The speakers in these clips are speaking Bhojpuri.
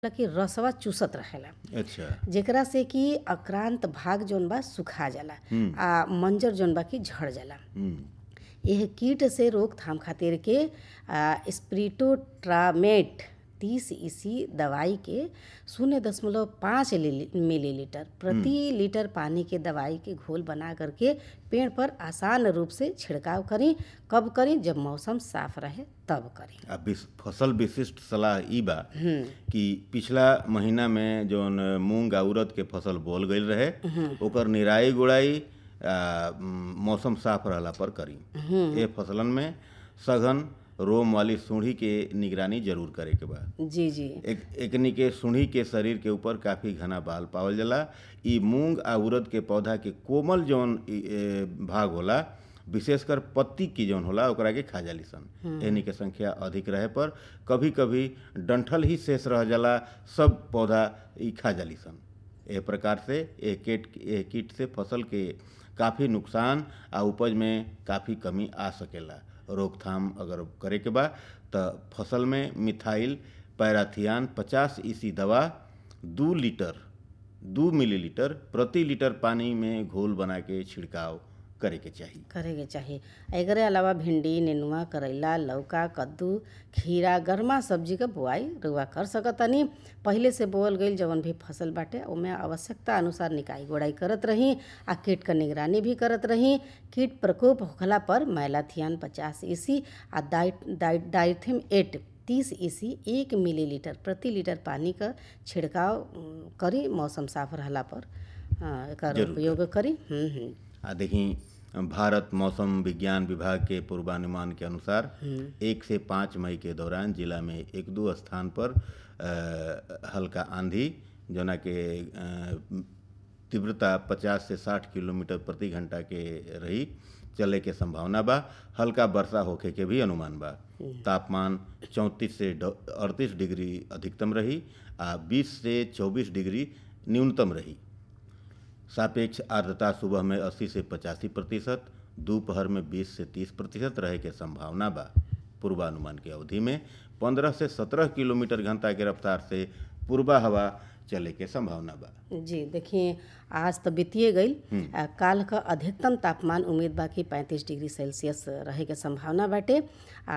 कि रसवा चूसत रहेला अच्छा जेकरा से कि अक्रांत भाग जौन बा सुखा जाला आ मंजर जौन बा कि झड़ जाला हम्म एह कीट से रोकथाम खातिर के आ, स्प्रिटोट्रामेट तीस ईसी दवाई के शून्य दशमलव पाँच मिलीलीटर प्रति लीटर पानी के दवाई के घोल बना करके पेड़ पर आसान रूप से छिड़काव करी कब करी जब मौसम साफ रहे तब करी आ विस- फसल विशिष्ट सलाह ई बा कि पिछला महीना में जौन मूंग आ उड़द के फसल बोल गईल रहे ओकर निराई गुड़ाई आ, म, मौसम साफ रहला पर करी ए फसलन में सघन रोम वाली सूढ़ी के निगरानी जरूर करे के बा जी जी एक एकनी के सुंडी के शरीर के ऊपर काफी घना बाल पावल जाला ई मूंग आ उड़द के पौधा के कोमल जौन ई, ए, भाग होला विशेषकर पत्ती की जौन होला ओकरा के खा जाली सन एहनी के संख्या अधिक रहे पर कभी कभी डंठल ही शेष रह जाला सब पौधा ई खा जाली सन एह प्रकार से ए कीट ए कीट से फसल के काफ़ी नुकसान आ उपज में काफ़ी कमी आ सकेला रोकथाम अगर करे के बा त फसल में मिथाइल पैराथियान 50 ईसी दवा दू लीटर दू मिलीलीटर प्रति लीटर पानी में घोल बना के छिड़काव करे के चाही करे के चाही एकरे अलावा भिंडी नेनुआ करैला लौका कद्दू खीरा गर्मा सब्जी क बुआई रुआ कर सकतनी पहिले से बोअल गईल जवन भी फसल बाटे ओमे आवश्यकता अनुसार निकाई गोड़ाई करत रही आ कीट क निगरानी भी करत रही कीट प्रकोप होखला पर मैलाथियान पचास ईसी आ डाइट डाइट डाइथिम एट तीस ईसी एक मिलीलीटर प्रति लीटर पानी क छिड़काव उम, करी मौसम साफ रहला पर अ, एकर उपयोग करी हम्म हम्म आ देखी भारत मौसम विज्ञान विभाग के पूर्वानुमान के अनुसार एक से पाँच मई के दौरान जिला में एक दो स्थान पर अ, हल्का आंधी जोना के अ, तीव्रता 50 से 60 किलोमीटर प्रति घंटा के रही चले के संभावना बा हल्का वर्षा होखे के भी अनुमान बा तापमान 34 से अड़तीस डिग्री अधिकतम रही आ 20 से 24 डिग्री न्यूनतम रही सापेक्ष आर्द्रता सुबह में 80 से पचासी प्रतिशत दोपहर में 20 से 30 प्रतिशत रहे के संभावना बा पूर्वानुमान की अवधि में 15 से 17 किलोमीटर घंटा की रफ्तार से पूर्वा हवा चले के संभावना बा जी देखिए आज तो बीतिए गई आ, काल का अधिकतम तापमान उम्मीद बा कि पैंतीस डिग्री सेल्सियस रहे के संभावना बाटे आ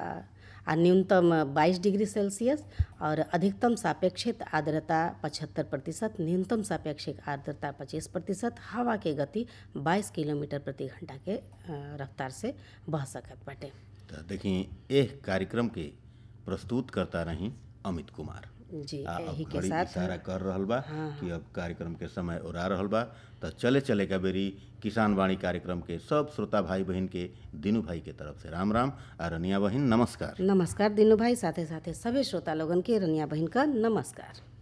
आ न्यूनतम 22 डिग्री सेल्सियस और अधिकतम सापेक्षिक आर्द्रता 75 प्रतिशत न्यूनतम सापेक्षिक आर्द्रता 25 प्रतिशत हवा के गति 22 किलोमीटर प्रति घंटा के अ, रफ्तार से बह सकत बाटे तो देखी एह कार्यक्रम के प्रस्तुत करता रही अमित कुमार जी आ यही अब के घड़ी साथ इशारा कर रहल बा कि अब कार्यक्रम के समय उड़ा रहल बा तो चले चले का बेरी किसान वाणी कार्यक्रम के सब श्रोता भाई बहन के दीनू भाई के तरफ से राम राम आ रनिया बहन नमस्कार नमस्कार दिनू भाई साथे साथे सभी श्रोता लोगन के रनिया बहन का नमस्कार